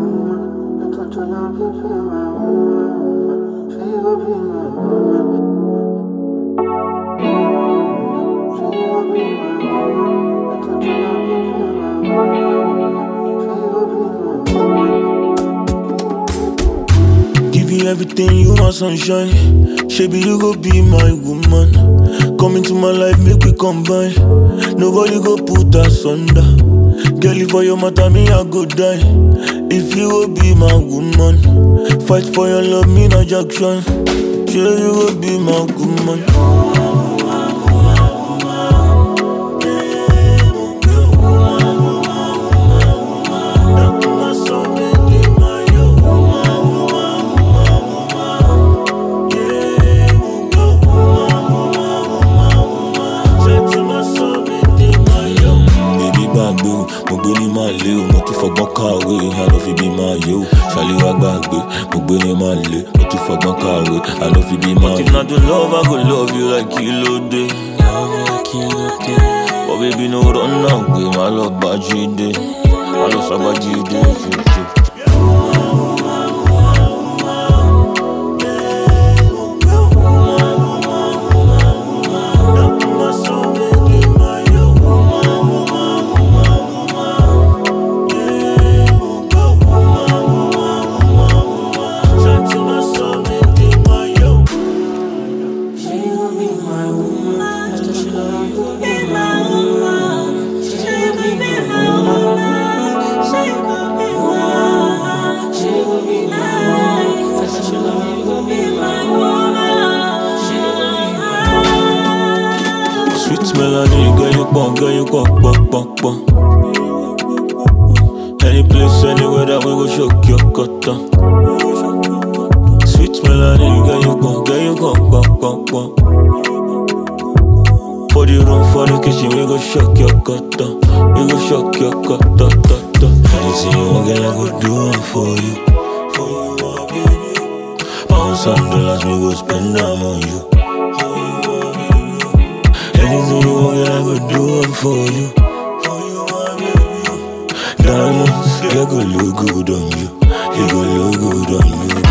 woman. I thought your love would be my woman. She would be my woman. She would be my woman. I thought your love would be my woman. She would be my woman. Give you everything you want, sunshine. Shaby, you go be my woman. Come into my life, make we combine. Nobody go put us under. Girl, if for your matter, me, I go die. If you go be my woman, fight for your love, me, no Jackson. Sure, you go be my woman. Baby gbàgbé o, mo gbé ní máa lé o, mo tún fọgbọ́n kàwé, àná fi bí máa yé o. Ṣàlíwá gbàgbé, mo gbé ní máa lé, mo tún fọgbọ́n kàwé, àná fi bí máa yé. If na to love, I go love you like Kílódé. But baby no run now, gbé má lọ bá Jídé, má lọ sábà Jídé. She would be my woman. I thought your love would be my woman. She would be my woman. She would be my woman. She would be my woman. I thought your love would be my woman. She would be my woman. Sweet melody, girl you pon, girl you pon, pon, pon, pon. Any place, anywhere that we go shock your cutter. Sweet melody, girl you pon, girl you pon, pon, pon, pon. For the room, for the kitchen, we go shock your cutter. We go shock your cutter, cutter. Anything you want, girl, I go do it for you. For you, my baby. Pounds and dollars, we go spend them on you. Anything you want, girl, I go do it for you. For you, my baby. Diamonds, they go look good on you. They go look good on you.